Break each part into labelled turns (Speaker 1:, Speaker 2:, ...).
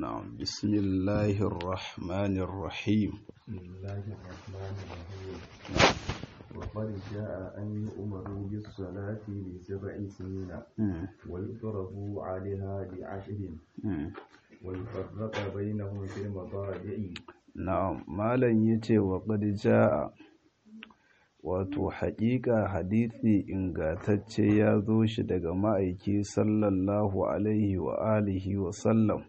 Speaker 1: نعم بسم الله الرحمن الرحيم
Speaker 2: بسم الله الرحمن الرحيم وقد جاء أن يؤمروا بالصلاة لسبع سنين
Speaker 1: مم.
Speaker 2: ويضربوا عليها لعشر
Speaker 1: مم.
Speaker 2: ويفرق بينهم في المضاجع
Speaker 1: na'am malam yace wa qad jaa wato haƙiƙa hadisi ingantacce ya zo shi daga ma'aiki sallallahu alaihi wa alihi wa sallam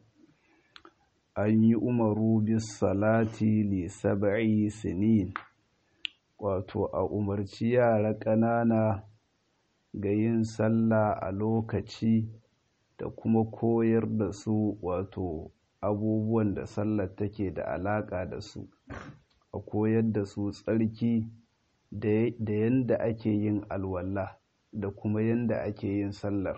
Speaker 1: an yi umaru bis salati li sab'i sinin wato a umarci yara ƙanana ga yin sallah a lokaci da kuma koyar da su wato abubuwan da sallar take da alaƙa da su a koyar da su tsarki da yadda ake yin alwala da kuma yadda ake yin sallar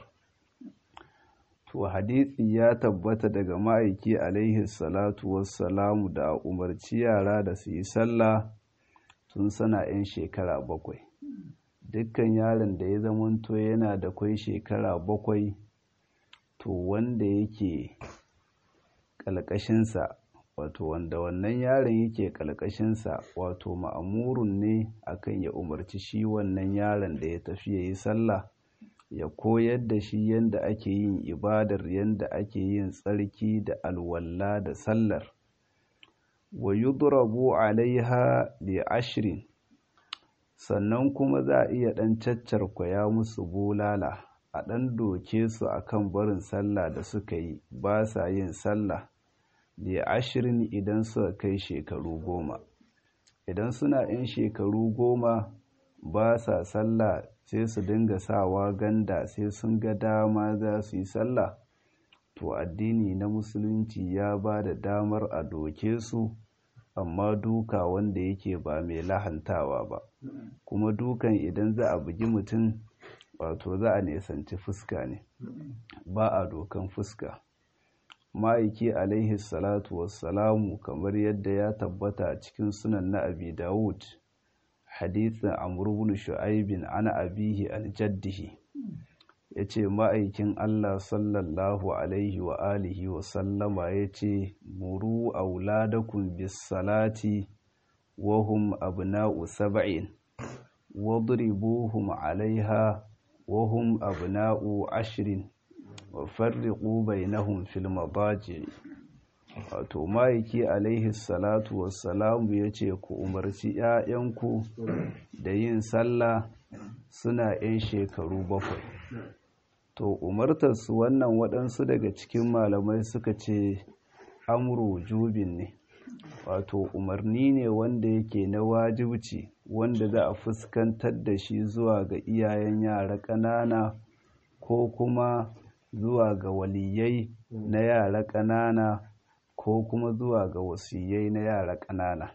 Speaker 1: to hadisi ya tabbata daga ma'aiki alaihi salatu wassalamu da a umarci yara da su yi sallah tun sana 'yan shekara bakwai dukkan yaron da ya zamanto yana da kwai shekara bakwai to wanda yake ƙalƙashinsa wato wanda wannan yaron yake ƙalƙashinsa wato ma'amurun ne akan ya umarci shi wannan yaron da ya tafi ya yi sallah ya koyar da shi yadda ake yin ibadar yadda ake yin tsarki da alwalla da sallar wa yudrabu alaiha bi ashrin sannan kuma za a iya ɗan caccarkwaya musu bulala a ɗan doke su akan barin sallah da suka yi ba sa yin sallah da ashirin idan suka kai shekaru goma idan suna yin shekaru goma ba sa sallah sai su dinga sawa ganda sai sun ga dama za su yi sallah to addini na musulunci ya ba da damar a doke su amma duka wanda yake ba mai lahantawa ba kuma dukan idan za a bugi mutum wato za a nesanci fuska ne ba a dokan fuska ma'aiki alaihi salatu wassalamu kamar yadda ya tabbata a cikin sunan na abi dawud hadithin amr ibn shu'aibin ana abihi aljaddihi yace ma'aikin Allah sallallahu alaihi wa alihi wa sallama yace muru auladakum bis salati wa hum abna'u sab'in wadribuhum alaiha wa hum abna'u ashrin wa farriqu bainahum fil madaji wato ma'aiki alaihi salatu wassalamu yace ku umarci 'ya'yanku da yin sallah suna 'yan shekaru bakwai to umartar su wannan waɗansu daga cikin malamai suka ce amru jubin ne wato umarni ne wanda yake na wajibci wanda za a fuskantar da shi zuwa ga iyayen yara ƙanana ko kuma zuwa ga waliyai na yara ƙanana ko kuma zuwa ga wasiyai na yara ƙanana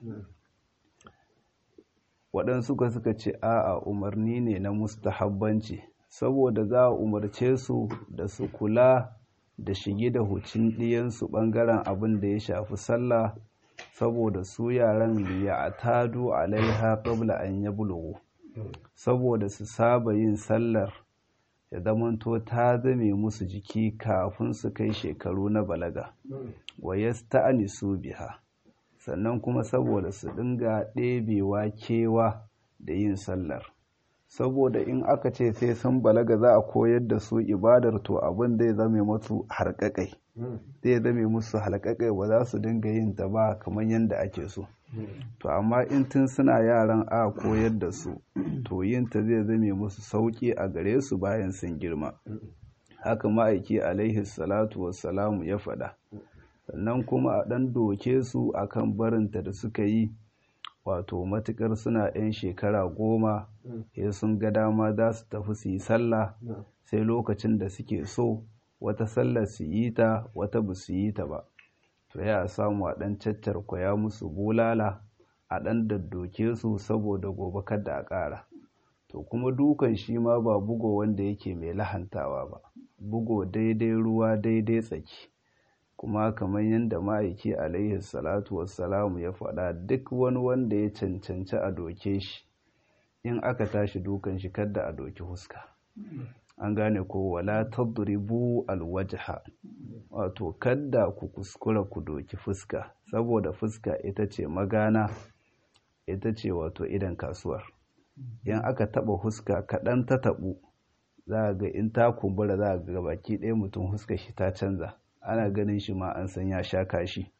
Speaker 1: waɗansu ka suka ce a'a umarni ne na mustahabbanci saboda za a umarce su da su kula da shige da hucin ɗiyansu ɓangaren abin da ya shafi sallah saboda su yaran liya a tadu alaiha qabla an yablugu saboda su saba yin sallar ya zamanto ta zame musu jiki kafin su kai shekaru na balaga wa yasta'nisu biha sannan kuma saboda su dinga ɗebewa kewa da yin sallar saboda in aka ce sai sun balaga za a koyar da su ibadar to abin zai zame musu harƙaƙai zai zame musu halƙaƙai ba za su dinga yin ta ba kamar yadda ake so to amma in tun suna yaran a koyar da su to yin ta zai zame musu sauƙi a gare su bayan sun girma haka ma'aiki alaihi salatu wassalamu ya faɗa sannan kuma a ɗan doke su akan barinta da suka yi wato matukar suna 'yan shekara goma ya sun ga dama za su tafi su yi sallah sai lokacin da suke so wata sallar su yi ta wata ba su yi ta ba to ya samu a ɗan caccar kwaya musu bulala a ɗan daddoke su saboda gobe kada a ƙara to kuma dukan shi ma ba bugo wanda yake mai lahantawa ba bugo daidai ruwa daidai tsaki kuma kamar yadda ma'aiki alaihi salatu wassalamu ya faɗa duk wani wanda ya cancanci a doke shi in aka tashi dukan shi kadda a doki huska an gane ko wala tadribu alwajha wato kadda ku kuskura ku doki fuska saboda fuska ita ce magana ita ce wato idan kasuwar in aka taba fuska kaɗan ta taɓu za ga in ta kumbura za ga baki ɗaya mutum fuska shi ta canza ana ganin shi ma an san ya sha kashi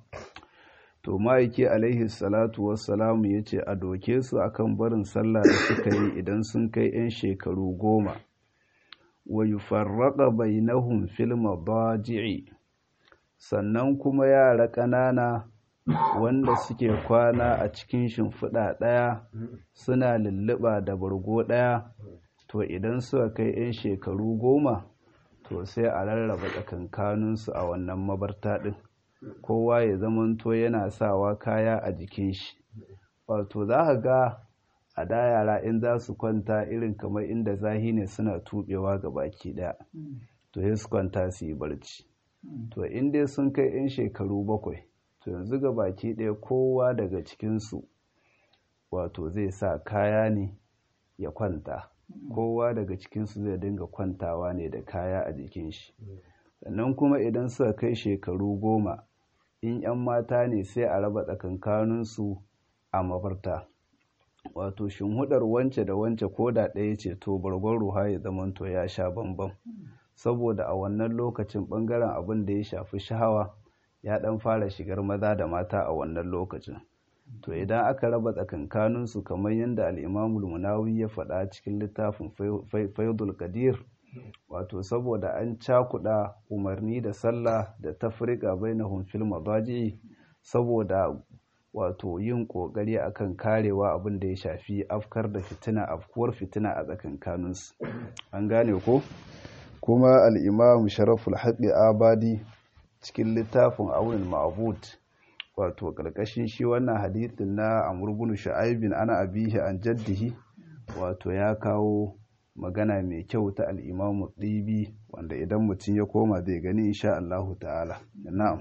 Speaker 1: to ma'aiki alaihi salatu wassalamu ya ce a doke su akan barin sallah da suka yi idan sun kai 'yan shekaru goma wa yufarraqa bainahum fil madaji'i sannan kuma yara ƙanana wanda suke kwana a cikin shimfiɗa ɗaya suna lulluɓa da bargo ɗaya to idan suka kai 'yan shekaru goma to sai a rarraba tsakankaninsu a wannan mabarta ɗin kowa ya zamanto yana sawa kaya a jikin shi wato za ka ga a da yara in za su kwanta irin kamar inda zahi ne suna tubewa ga baki ɗaya to sai su kwanta su yi barci to in dai sun kai 'yan shekaru bakwai to yanzu ga baki ɗaya kowa daga cikinsu wato zai sa kaya ne ya kwanta kowa daga cikinsu zai dinga kwantawa ne da kaya a jikin shi sannan kuma idan suka kai shekaru goma in 'yan mata ne sai a raba tsakankaninsu a mafarta wato shinhudar wance da wance ko da ɗaya ce to bargon ruha ya zamanto ya sha bambam saboda a wannan lokacin ɓangaren abin da ya shafi shahawa ya ɗan fara shigar maza da mata a wannan lokacin to idan aka raba tsakankaninsu kamar yadda al'imamul munawi ya faɗa cikin littafin faidul kadir wato saboda an cakuɗa umarni da sallah da tafrika bainahum fil madaji saboda wato yin ƙoƙari akan karewa abin da ya shafi afkar da fitina afkuwar fitina a tsakankaninsu an gane ko kuma al'imam sharaful haƙi abadi cikin littafin aunin ma'abud wato ƙarƙashin shi wannan hadithin na amurbin sha'aibin ana abihi an jaddihi wato ya kawo magana mai kyau ta al'imamu ɗibi wanda idan mutum ya koma zai gani insha Allahu ta'ala na'am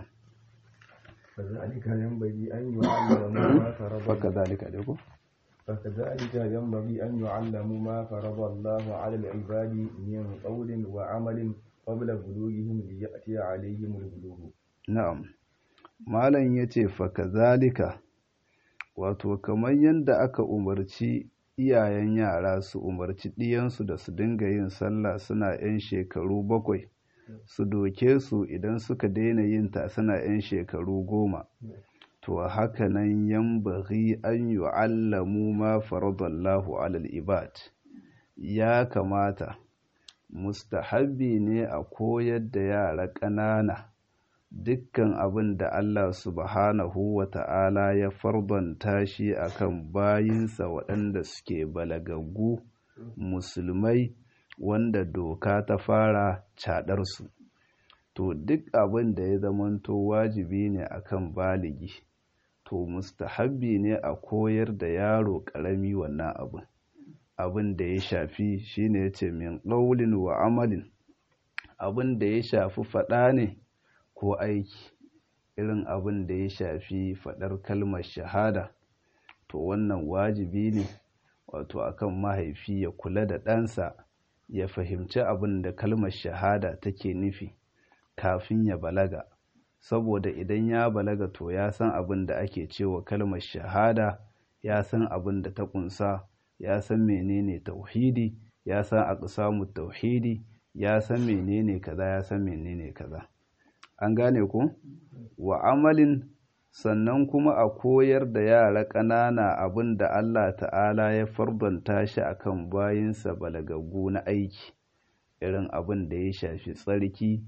Speaker 2: فذلك ينبغي أن يعلموا ما فرض
Speaker 1: faka zalika dai ko
Speaker 2: فكذلك ينبغي أن يعلموا ما فرض الله على العباد من قول وعمل قبل بلوغهم ليأتي عليهم البلوغ
Speaker 1: na'am malam yace faka zalika wato kamar yadda aka umarci iyayen yara su umarci ɗiyansu da su dinga yin sallah suna 'yan shekaru bakwai su doke su idan suka daina yin ta suna 'yan shekaru goma to haka nan yambaghi an yu'allamu ma faradallahu alal ibad ya kamata mustahabbi ne a koyar da yara ƙanana dukkan abin da Allah subhanahu wa ta'ala ya fardanta shi akan bayinsa waɗanda suke balagaggu musulmai wanda doka ta fara caɗarsu to duk abin da ya zamanto wajibi ne akan baligi to mustahabbi ne a koyar da yaro ƙarami wannan abin abin da ya shafi shine ya ce min ƙaulin wa amalin abin da ya shafi faɗa ne ko aiki irin abin da ya shafi faɗar kalmar shahada to wannan wajibi ne wato akan mahaifi ya kula da ɗansa ya fahimci abin da kalmar shahada take nufi kafin ya balaga saboda idan ya balaga to ya san abin da ake cewa kalmar shahada ya san abin da ta kunsa ya san menene tauhidi ya san aqsamu tauhidi ya san menene kaza ya san menene kaza an gane ku wa amalin sannan kuma a koyar da yara ƙanana abin da Allah ta'ala ya fardanta shi akan bayinsa balagaggu na aiki irin abin da ya shafi tsarki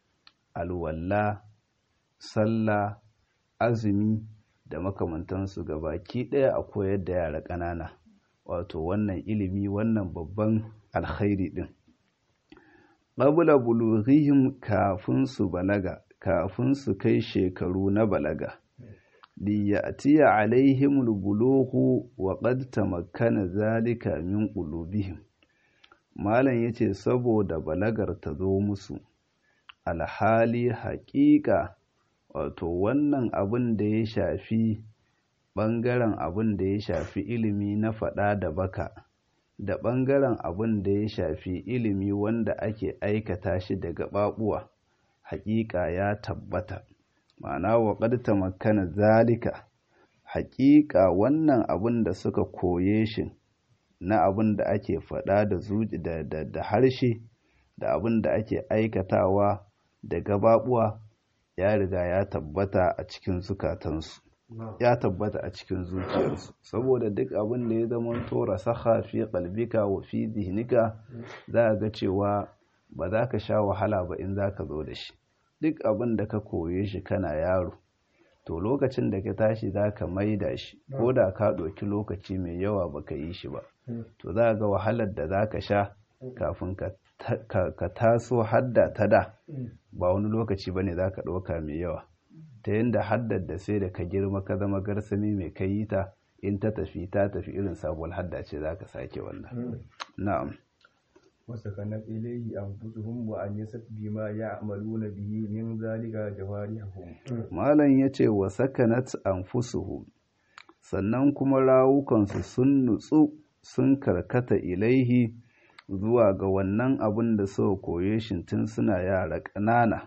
Speaker 1: alwalla sallah azumi da makamantansu ga baki ɗaya a koyar da yara ƙanana wato wannan ilimi wannan babban alkhairi ɗin qabla bulughihim kafin su balaga kafin su kai shekaru na balaga liyatiya alaihim albulughu wa qad tamakkana zalika min qulubihim malam yace saboda balagar ta zo musu alhali haƙiƙa wato wannan abin da ya shafi ɓangaren abin da ya shafi ilimi na faɗa da baka da ɓangaren abin da ya shafi ilimi wanda ake aikata shi da gaɓaɓuwa haƙiƙa ya tabbata ma'ana wa ƙadta makana zalika haƙiƙa wannan abin da suka koye shi na abin da ake faɗa da zuci da, da, da harshe da abin da ake aikatawa da gababuwa ya riga ya tabbata a cikin zukatansu ya tabbata a cikin zuciyarsu saboda duk abin da ya zama tora saha fi qalbika wa fi zihnika za ga cewa ba za ka sha wahala ba in za ka zo da shi duk abin da ka koye shi kana yaro to lokacin da ka tashi za ka maida shi ko da ka ɗauki lokaci mai yawa ba ka yi shi ba to za ga wahalar da za ka sha kafin ka taso hadda ta da ba wani lokaci ba ne za ka ɗauka mai yawa ta yadda haddar da sai da ka girma ka zama garsami mai kai yi ta in ta tafi ta tafi irin sabuwar hadda ce za ka sake wannan na'am
Speaker 2: وسكنت إليه أنفسهم وأنست بما يعملون به من ذلك جوارحهم
Speaker 1: malam yace wa sakanat anfusuhum sannan kuma rawukansu sun nutsu sun karkata ilaihi zuwa ga wannan abin da suka koye shi tun suna yara ƙanana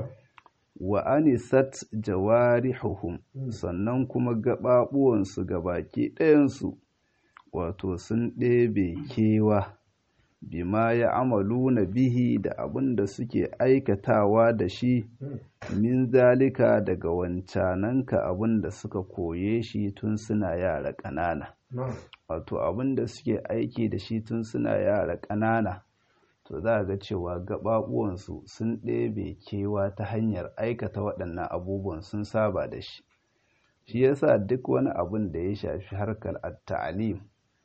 Speaker 1: wa anisat jawarihuhum sannan kuma gaɓaɓuwansu ga baki ɗayansu wato sun ɗebe kewa bima ya amalu na bihi da abin da suke aikatawa da shi min zalika daga wancananka abin da suka koye shi tun suna yara ƙanana wato abin da suke aiki da shi tun suna yara ƙanana to za ga cewa gaɓaɓuwansu sun ɗebe kewa ta hanyar aikata waɗannan abubuwan sun saba da shi shi yasa duk wani abin da ya shafi harkar at-ta'lim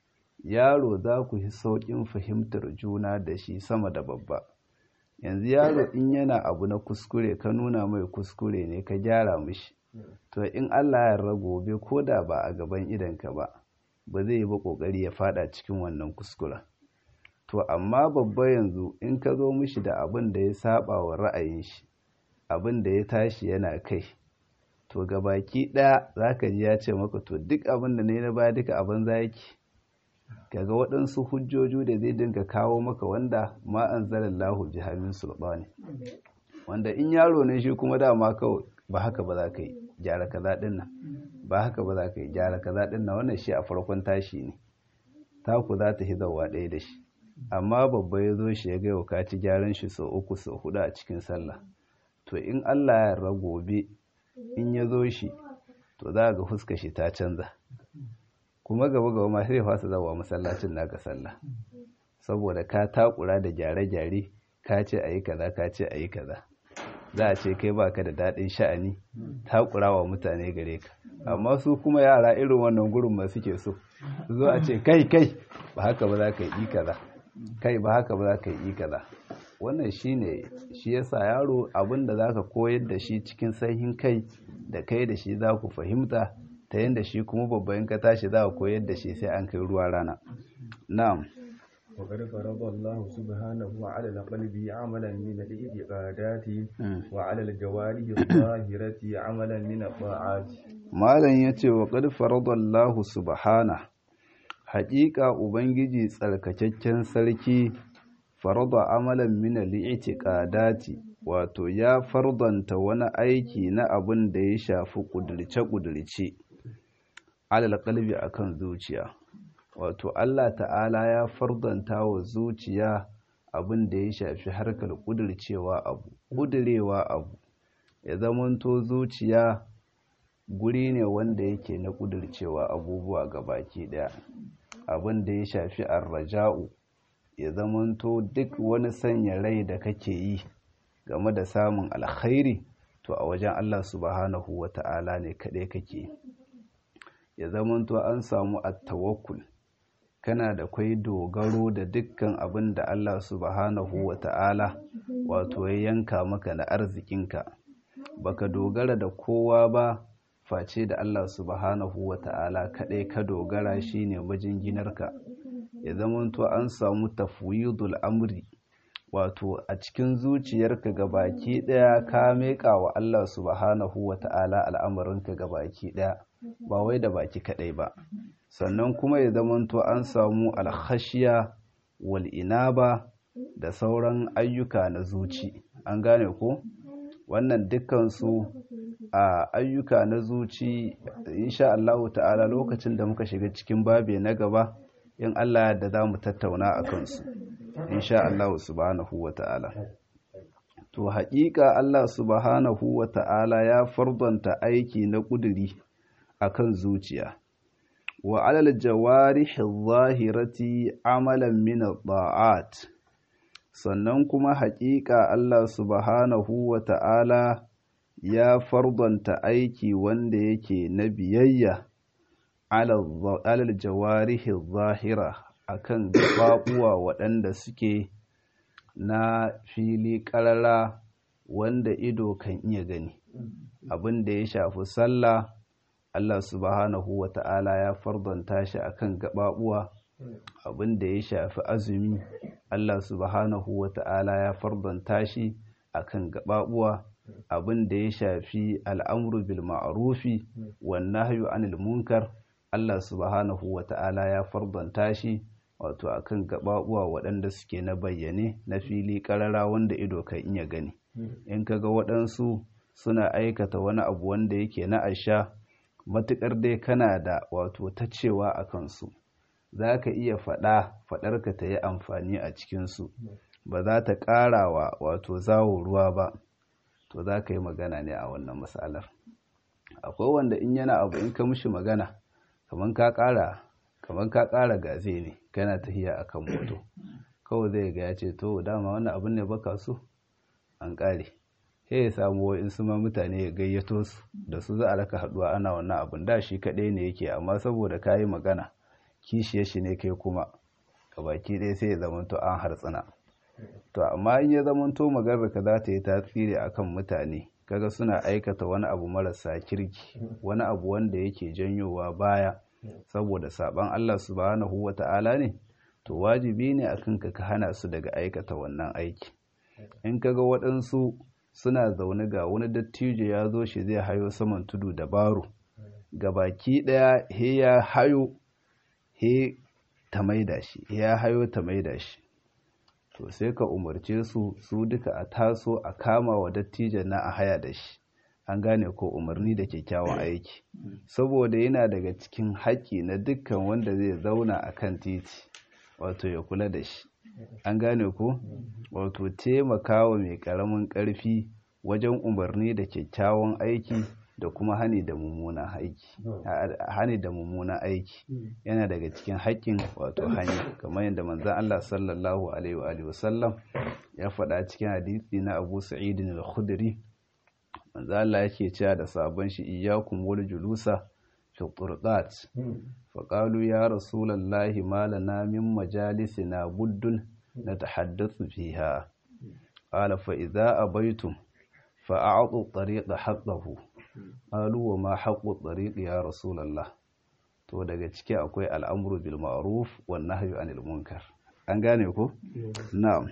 Speaker 1: yaro za ku yi sauƙin fahimtar juna da shi sama da babba yanzu yaro in yana abu na kuskure ka nuna mai kuskure ne ka gyara mishi to in Allah ya gobe ko da ba a gaban idanka ba ba zai yi ba ƙoƙari ya fada cikin wannan kuskuren to amma babba yanzu in ka zo mishi da abin da ya saba wa ra'ayin shi abin da ya tashi yana kai to gabaki ɗaya za ka ji ya ce maka to duk abin da ne na baya duka abin za yake kaga waɗansu hujjoju da zai dinga kawo maka wanda ma an zarar lahu jihamin sulɓani wanda in yaro ne shi kuma dama kawai ba haka ba za ka yi gyara kaza ɗin nan ba haka ba za ka yi gyara kaza ɗin nan wannan shi a farkon tashi ne taku za ta hizawa ɗaya da shi amma babba ya zo shi ya ga ka ci gyaran shi sau uku sau hudu a cikin sallah to in Allah ya yarda gobe in ya zo shi to za ga fuska shi ta canza kuma gaba gaba ma sai fasa zawa masallacin naka sallah saboda ka takura da gyare-gyare ka ce a yi kaza ka ce a yi kaza za a ce kai baka da daɗin sha'ani takura wa mutane gare ka amma su kuma yara irin wannan gurin ma suke so zo a ce kai kai ba haka ba za ka yi kaza kai ba haka ba za ka yi kaza wannan shine shi yasa yaro abin da zaka koyar da shi cikin sahihin kai da kai da shi za ku fahimta ta yadda shi kuma babban ka tashi za ka koyar da shi sai an kai ruwa rana na'am
Speaker 2: وقد فرض الله سبحانه على القلب عملا من الاعتقادات وعلى الجوارح الظاهرة عملا من الطاعات
Speaker 1: malam yace wa qad faradallahu subhana haƙiƙa ubangiji tsarkakakken sarki farada amalan min al-i'tiqadati wato ya fardanta wani aiki na abin da ya shafi kudurce kudurce alal qalbi akan zuciya wato Allah ta'ala ya fardanta wa zuciya abin da ya shafi harkar kudurcewa abu kudurewa abu ya zamanto zuciya guri ne wanda yake na kudurcewa abubuwa gabaki daya abin da ya shafi arraja'u ya zamanto duk wani sanya rai da kake yi game da samun alkhairi to a wajen Allah subhanahu wa ta'ala ne kaɗai kake ya zamanto an samu attawakkul kana da kwai dogaro da dukkan abin da Allah subhanahu wa ta'ala wato ya yanka maka na arzikinka baka dogara da kowa ba face da Allah subhanahu wa ta'ala kaɗai ka dogara shine majinginarka ya zamanto an samu tafwidul amri wato a cikin zuciyarka gabaki ɗaya ka meƙa wa Allah subhanahu wa ta'ala al'amarinka gabaki ɗaya ba wai da baki kadai ba sannan kuma ya zamanto an samu alkhashiya wal inaba da sauran ayyuka na zuci an gane ko wannan dukkansu a ayyuka na zuci insha Allah ta'ala lokacin da muka shiga cikin babe na gaba in Allah da za mu tattauna a kansu insha Allah subhanahu wa ta'ala to haƙiƙa Allah subhanahu wa ta'ala ya fardanta aiki na ƙuduri akan zuciya wa alal jawarihi zahirati amalan min at sannan kuma haƙiƙa Allah subhanahu wa ta'ala ya fardanta aiki wanda yake na biyayya alal jawarihi zahira akan gaɓaɓuwa waɗanda suke na fili ƙarara wanda ido kan iya gani abin da ya shafi sallah Allah subhanahu wa ta'ala ya fardanta shi akan gaɓaɓuwa abin da ya shafi azumi Allah subhanahu wa ta'ala ya fardanta shi akan gaɓaɓuwa abin da ya shafi al'amru bil ma'arufi wan nahyu anil munkar Allah subhanahu wa ta'ala ya fardanta shi wato akan gaɓaɓuwa waɗanda suke na bayyane na fili ƙarara wanda ido kan iya gani in kaga waɗansu suna aikata wani abu wanda yake na asha matuƙar dai kana da wato ta cewa a kansu za ka iya faɗa faɗarka ta yi amfani a cikinsu ba za ta ƙarawa wato zawo ruwa ba to za ka yi magana ne a wannan matsalar akwai wanda in yana abu in ka mishi magana kamar ka ƙara kamar ka ƙara gaze ne kana tahiya akan moto kawai zai ga ya ce to dama wannan abin ne baka so an ƙare sai ya samu wa'insu ma mutane ya gayyato su da su za a raka haɗuwa ana wannan abin da shi kaɗai ne yake amma saboda ka yi magana kishiyar shi ne kai kuma ka baki ɗaya sai ya zamanto an hartsina to amma in ya zamanto maganar ka za ta yi tasiri akan mutane kaga suna aikata wani abu marasa kirki wani abu wanda yake janyowa baya saboda saban Allah subhanahu wata'ala ne to wajibi ne akan ka ka hana su daga aikata wannan aiki in kaga waɗansu suna zaune ga wani dattijo ya zo shi zai hayo saman tudu da baro ga baki ɗaya he ya hayo he ta maida shi ya hayo ta maida shi to sai ka umarce su su duka a taso a kama wa dattijan na a haya da shi an gane ko umarni da kyakkyawan aiki saboda yana daga cikin haƙƙi na dukkan wanda zai zauna a kan titi wato ya kula da shi an gane ko wato taimakawa mai ƙaramin ƙarfi wajen umarni da kyakkyawan aiki da kuma hani da mummunan aiki hani da mummunan aiki yana daga cikin haƙƙin wato hanya kamar yadda manzon Allah sallallahu alaihi wa sallam ya faɗa cikin hadisi na Abu Sa'id al-Khudri manzon Allah yake cewa da sabon shi iyyakum wal julusa fi turqat fa qalu ya rasulullahi ma lana min majalisina buddun natahaddathu fiha qala fa idza abaytum fa a'tu at-tariqa haqqahu qalu wa ma haqqu at-tariq ya rasulullah to daga ciki akwai al'amru bil ma'ruf wan nahyu anil munkar an gane ko na'am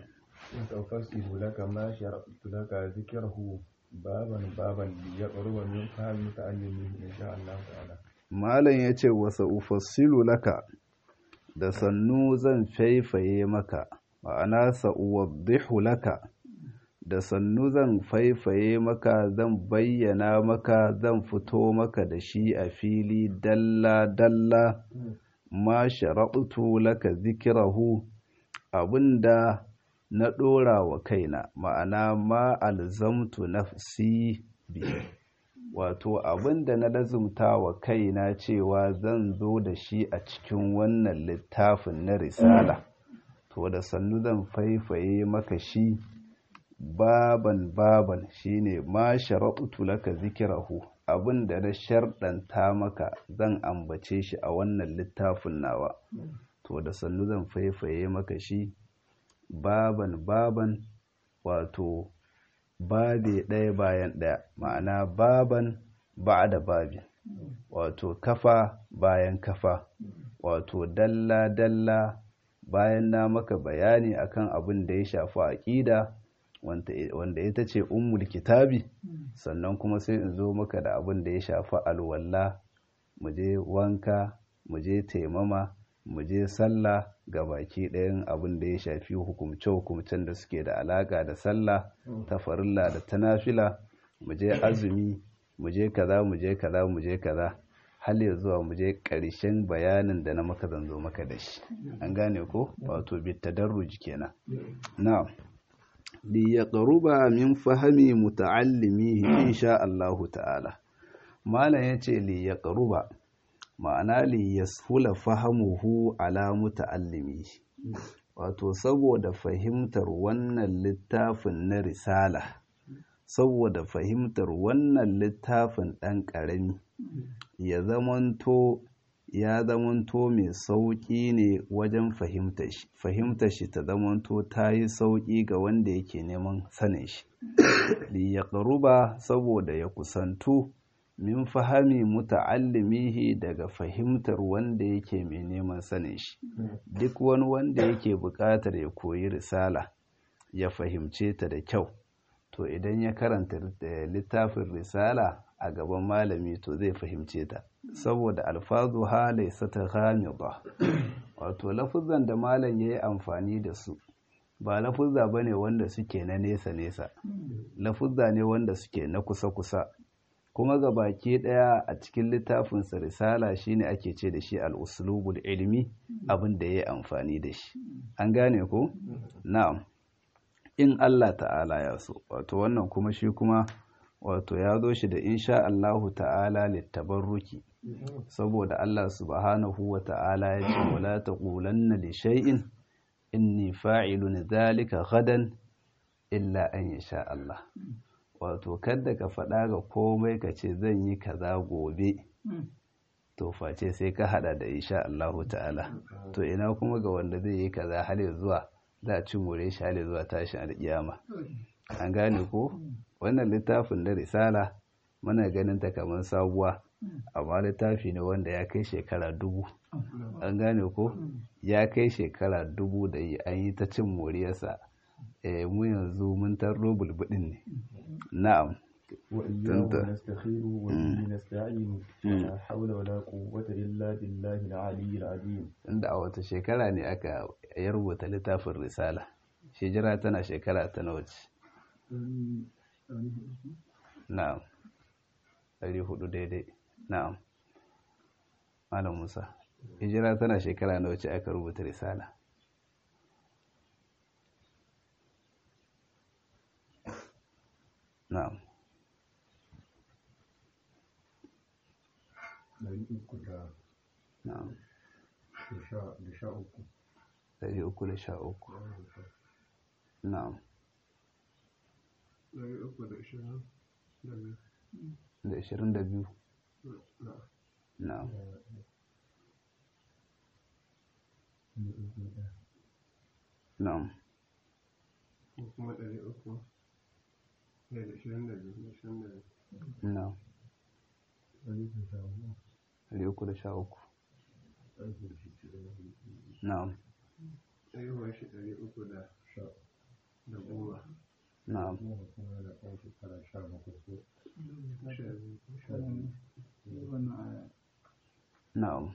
Speaker 2: تفسر لك ما شرعت لك ذكره بابا بابا ليقرب من فهم متعلمه إن شاء الله تعالى
Speaker 1: malam ya ce wasa ufassilu laka da sannu zan faifaye maka ma'ana sa'uwaddihu laka da sannu zan faifaye maka zan bayyana maka zan fito maka da shi a fili dalla-dalla ma shara'utu laka zikirahu abinda na ɗora wa kaina ma'ana ma alzamtu nafsi bihi wato abinda na lazumta wa kaina cewa zan zo da shi a cikin wannan littafin na risala to da sannu zan faifaye maka shi baban baban shine ma shara'utu laka zikirahu abinda na sharɗanta maka zan ambace shi a wannan littafin nawa to da sannu zan faifaye maka shi baban baban wato babe ɗaya bayan ɗaya ma'ana baban ba da babi wato kafa bayan kafa wato dalla dalla bayan na maka bayani akan abin da ya shafi aƙida wanda ita ce ummul kitabi sannan kuma sai in zo maka da abin da ya shafi alwalla mu je wanka mu je taimama mu je sallah ga baki ɗayan abin da ya shafi hukumce-hukumcen da suke da alaƙa da sallah ta farilla da ta nafila mu je azumi mu je kaza mu je kaza mu je kaza hal ya zuwa mu je ƙarshen bayanin da na maka zanzo maka da shi an gane ko wato bitadarruj kenan na'am li yaqruba min fahmi muta'allimihi insha Allah ta'ala malam yace li yaqruba ma'ana li yashula fahamuhu ala muta'allimihi wato saboda fahimtar wannan littafin na risala saboda fahimtar wannan littafin ɗan ƙarami ya zamanto ya zamanto mai sauƙi ne wajen fahimtar shi fahimtar shi ta zamanto ta yi sauƙi ga wanda yake neman sanin shi li ya ƙaruba saboda ya kusantu min fahami muta'allimihi daga fahimtar wanda yake mai neman sanin shi duk wani wanda yake buƙatar ya koyi risala ya fahimce ta da kyau to idan ya karanta littafin risala a gaban malami to zai fahimce ta saboda alfazu ha laysata ghamida wato lafuzan da malam yayi amfani da su ba lafuzza bane wanda suke na nesa nesa lafuzza ne wanda suke na kusa kusa kuma ga baki daya a cikin littafin sa risala shine ake ce da shi al-uslubul ilmi abin da yayi amfani da shi an gane ko na'am in Allah ta'ala ya so wato wannan kuma shi kuma wato ya zo shi da insha Allahu ta'ala littabarruki saboda Allah subhanahu wa ta'ala ya ce wala taqulanna li shay'in inni fa'ilun dhalika gadan illa an yasha Allah wato kada ka faɗa ga komai ka ce zan yi kaza gobe to face sai ka hada da insha Allahu ta'ala to ina kuma ga wanda zai yi kaza har zuwa za a ci more shi har zuwa tashin alƙiyama an gane ko wannan littafin da risala muna ganin ta kamar sabuwa amma littafi ne wanda ya kai shekara dubu an gane ko ya kai shekara dubu da yi an yi ta cin moriyarsa mu yanzu mun tarro bulbudin ne na'am
Speaker 2: وإياه نستخير وبه نستعين ولا حول ولا قوة إلا بالله العلي العظيم
Speaker 1: inda a wata shekara ne aka ya rubuta littafin risala shijira tana shekara ta nawa ce na'am ɗari hudu daidai na'am malam musa hijira tana shekara nawa ce aka rubuta risala na'am na'am ɗari uku da sha uku na'am da ishirin da biyu na'am na'am
Speaker 3: kuma ɗari uku da ishirin da biyu da ishirin da biyu
Speaker 1: na'am ɗari uku da sha uku na'am
Speaker 3: haihuwar shi ɗari uku da da goma
Speaker 1: na'am
Speaker 3: sha biyu
Speaker 1: na'am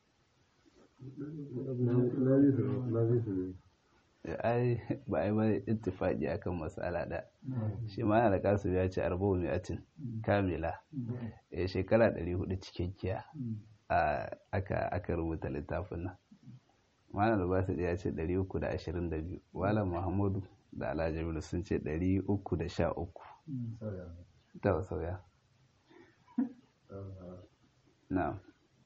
Speaker 1: ai ba ai bane ittifaqi akan mas'ala da shi ma yana da kasu ya ce arba'u mi'atin kamila eh shekara 400 cikakkiya a aka aka rubuta littafin nan malam albasa ya ce 322 malam muhammadu da alhaji bello sun ce 313 ta sauya na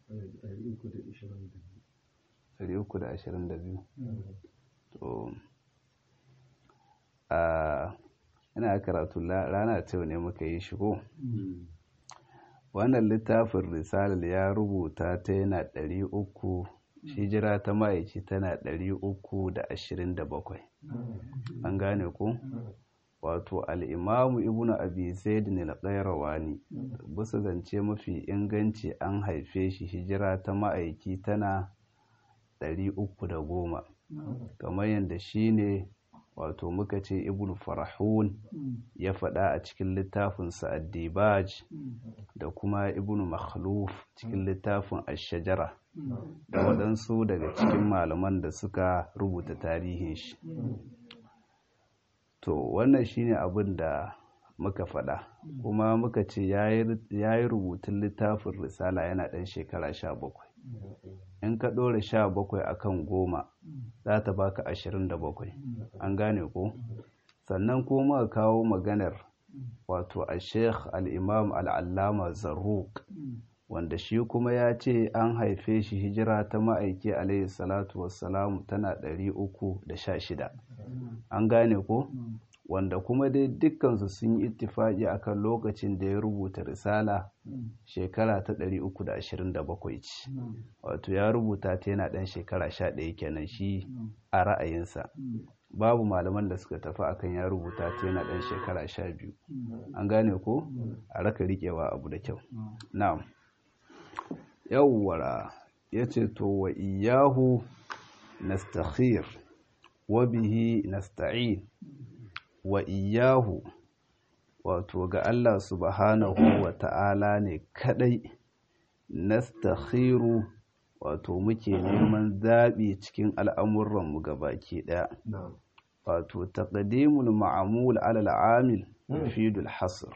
Speaker 1: 322 to a ina karatu rana ta ne muka yi shigo wannan littafin risalar ya rubuta ta yana ɗari uku hijira ta ma'aici tana ɗari uku da ashirin da bakwai an gane ku wato al'imamu ibnu abi zaidin al-qayrawani bisa zance mafi inganci an haife shi hijira ta ma'aiki tana ɗari uku da goma kamar yadda shi ne wato muka ce ibn farahun ya faɗa a cikin littafinsa addibaj da kuma ibn makhluf cikin littafin ashajara da waɗansu daga cikin malaman da suka rubuta tarihin shi to wannan shine abin da muka faɗa kuma muka ce ya yi rubutun littafin risala yana ɗan shekara sha bakwai in ka ɗora sha bakwai a kan goma za ta baka ashirin da bakwai an gane ko sannan kuma kawo maganar wato a sheikh al'imam al'allama zarruq wanda shi kuma ya ce an haife shi hijira ta ma'aiki alaihi salatu wassalamu tana ɗari uku da sha shida an gane ko wanda kuma dai dukkansu sun yi ittifaki akan lokacin da ya rubuta risala shekara ta 327 ce wato ya rubuta ta yana ɗan shekara 11 kenan shi a ra'ayinsa babu malaman da suka tafi akan ya rubuta ta yana ɗan shekara 12 an gane ko a raka riƙewa abu da kyau na'am yawwara ya ce to wa iyahu nastakhir wa bihi nasta'in wa iyahu wato ga Allah subhanahu wa ta'ala ne kadai nastakhiru wato muke neman zaɓi cikin al'amuranmu baki ɗaya wato taqdimul ma'amul alal amil fidul hasr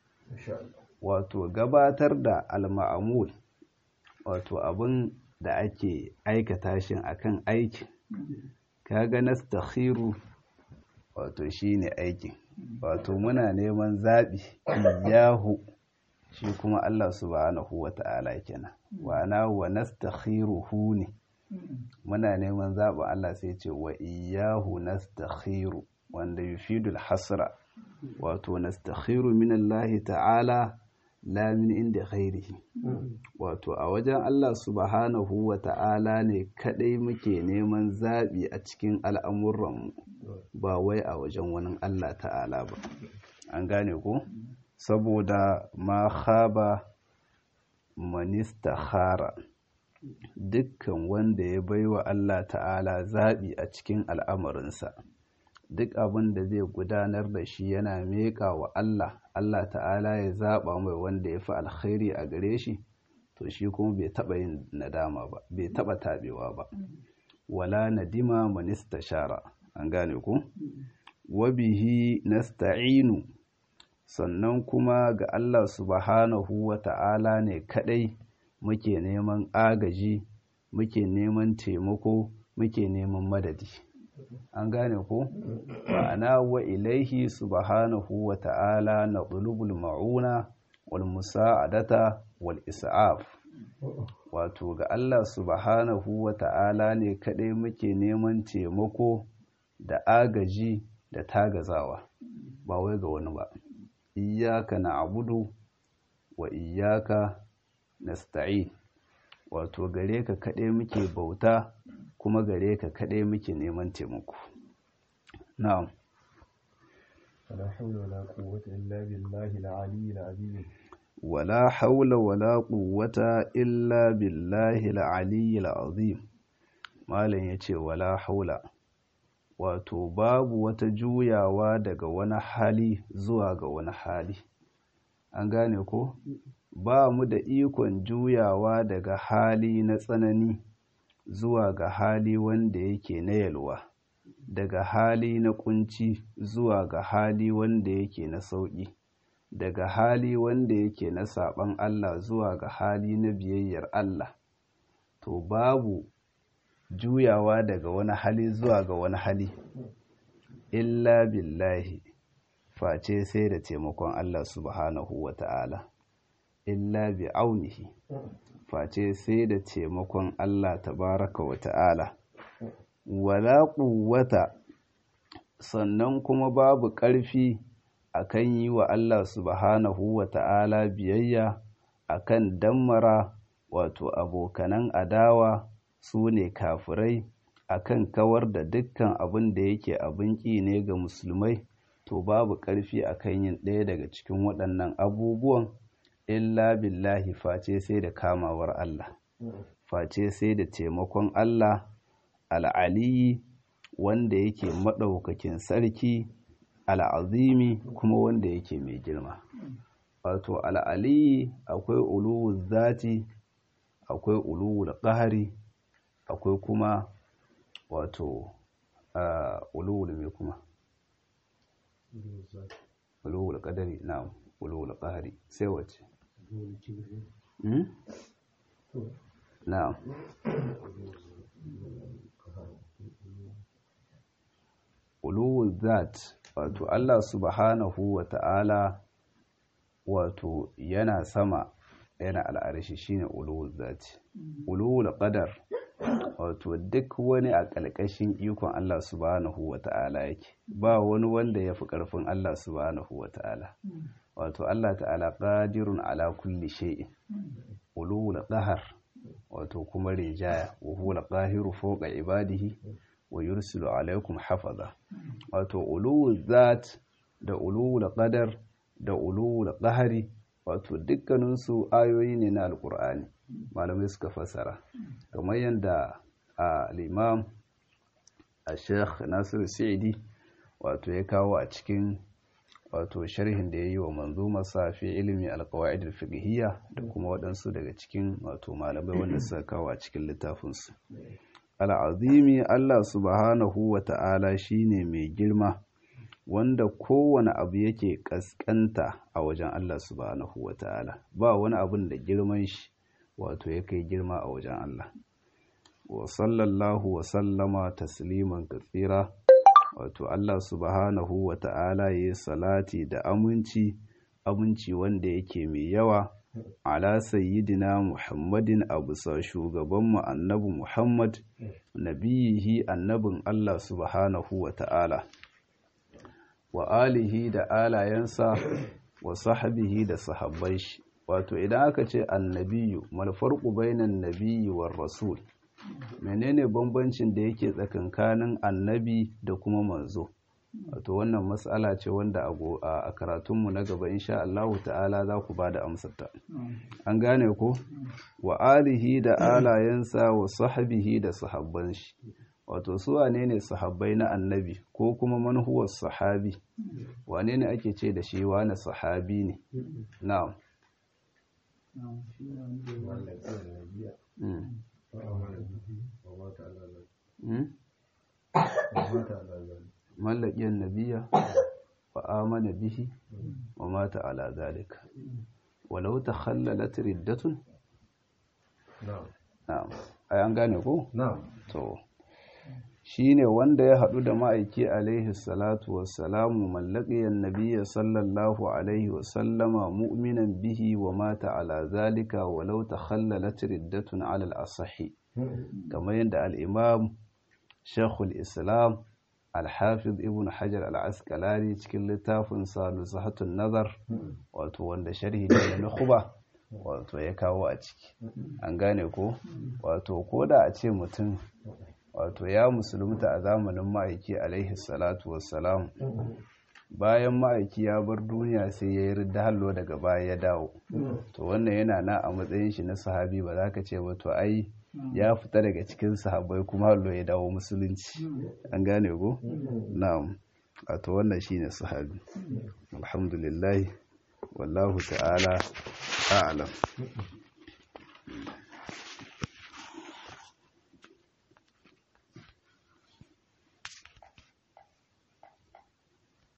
Speaker 1: wato gabatar da al-ma'amul wato abin da ake aikata shi akan aikin kaga nastakhiru wato shi ne aikin wato muna neman zaɓi iyahu shi kuma Allah subhanahu wa ta'ala kenan wana wa nastakhiruhu ne muna neman zaɓin Allah sai ce wa iyahu nastakhiru wanda yufidul hasra wato nastakhiru min Allah ta'ala la min inda khairihi wato a wajen Allah subhanahu wa ta'ala ne kadai muke neman zaɓi a cikin al'amuranmu ba wai a wajen wani Allah ta'ala ba an gane ko saboda ma khaba manista khara dukkan wanda ya baiwa Allah ta'ala zaɓi a cikin al'amarinsa duk abin da zai gudanar da shi yana meƙa wa Allah Allah ta'ala ya zaɓa mai wanda ya fi alkhairi a gare shi to shi kuma bai taɓa yin nadama ba bai taɓa taɓewa ba wala nadima manista shara an gane ku wabihi nasta'inu sannan kuma ga Allah subhanahu wa ta'ala ne kadai muke neman agaji muke neman taimako muke neman madadi an gane ku ma'ana wa ilaihi subhanahu wa ta'ala na ɗulubul ma'una wal musa'adata wal isa'af wato ga Allah subhanahu wa ta'ala ne kadai muke neman taimako da agaji da tagazawa ba wai ga wani ba iyaka na abudu wa iyaka nasta'in wato gare ka kaɗai muke bauta kuma gare ka kaɗai muke neman taimako na'am
Speaker 2: ولا حول ولا قوة إلا بالله العلي العظيم
Speaker 1: ولا حول ولا قوة إلا بالله العلي العظيم malam yace wala haula wato babu wata juyawa daga wani hali zuwa ga wani hali an gane ko ba mu da ikon juyawa daga hali na tsanani zuwa ga hali wanda yake na yalwa daga hali na kunci zuwa ga hali wanda yake na sauƙi daga hali wanda yake na saɓan Allah zuwa ga hali na biyayyar Allah to babu juyawa daga wani hali zuwa ga wani hali illa billahi face sai da taimakon Allah subhanahu wa ta'ala illa bi aunihi face sai da taimakon Allah tabaraka wa ta'ala wala quwwata sannan kuma babu ƙarfi akan yi wa Allah subhanahu wa ta'ala biyayya akan dammara wato abokanan adawa su ne kafirai akan kawar da dukkan abin da yake abin ƙi ne ga musulmai to babu ƙarfi akan yin ɗaya daga cikin waɗannan abubuwan illa billahi face sai da kamawar Allah face sai da taimakon Allah al'aliyi wanda yake maɗaukakin sarki al'azimi kuma wanda yake mai girma wato al'aliyi akwai uluwul zati akwai uluwul ƙahari akwai kuma wato uluwul mai kuma uluwul ƙadari na uluwul ƙahari sai wace na uluwul zat wato Allah subhanahu wa ta'ala wato yana sama yana al'arshi shine uluwul zati uluwul qadar wato duk wani a ƙalƙashin ikon Allah subhanahu wa ta'ala yake ba wani wanda ya fi ƙarfin Allah subhanahu wa ta'ala wato Allah ta'ala qadirun ala kulli shay'in uluwul qahar wato kuma rinjaya wa huwa al-qahiru fawqa ibadihi wa yursilu alaikum hafaza wato uluwul zat da uluwul qadar da uluwul qahari wato dukkaninsu ayoyi ne na alkur'ani malamai suka fassara kamar yadda al-imam al-sheikh nasir sa'idi wato ya kawo a cikin wato sharhin da ya yi wa manzumar safi ilimi alkawa'id al-fiqhiyya da kuma waɗansu daga cikin wato malamai wanda suka kawo a cikin littafinsu al'azimi Allah subhanahu wa ta'ala shi ne mai girma wanda kowane abu yake ƙasƙanta a wajen Allah subhanahu wa ta'ala ba wani abun da girman shi wato ya kai girma a wajen Allah wa sallallahu wa sallama tasliman katsira wato Allah subhanahu wa ta'ala ya yi salati da aminci aminci wanda yake mai yawa ala sayyidina muhammadin a bisa shugabanmu annabi muhammad nabiyihi annabin allah subhanahu wa ta'ala wa alihi da alayensa wa sahabihi da sahabbai shi wato idan aka ce annabiyu malfarku bainan nabiyyi war rasul menene bambancin da yake tsakankanin annabi da kuma manzo wato wannan matsala ce wanda a karatunmu na gaba insha Allah ta'ala za ku ba da amsarta an gane ko wa alihi da alayensa wa sahabihi da sahabban shi wato su wane ne sahabbai na annabi ko kuma manhuwar sahabi wane ne ake ce da shi wane sahabi ne na'am mallakiyar nabiya wa amana bihi wa mata ala zalika walau ta khallalat riddatun na'am ai an gane ko
Speaker 2: na'am
Speaker 1: to shine wanda ya hadu da ma'aiki alaihi salatu wassalamu mallakiyar nabiya sallallahu alaihi wasallama mu'minan bihi wa mata ala zalika walau ta khallalat riddatun ala al-asahi kamar yadda al-imam shekul islam alhafiz ibn hajar al'askalari cikin littafin salusahatun nazar wato wanda sharhi ne na kuba wato ya kawo a ciki an gane ko wato ko da a ce mutum wato ya musulunta a zamanin ma'aiki alaihi salatu wassalam bayan ma'aiki ya bar duniya sai ya yi ridda hallo daga baya ya dawo to wannan yana na a matsayin shi na sahabi ba za ka ce ba to ai ya fita daga cikin sahabbai kuma hallo ya dawo musulunci an gane ko na'am wato wannan shine sahabi alhamdulillah wallahu ta'ala a'lam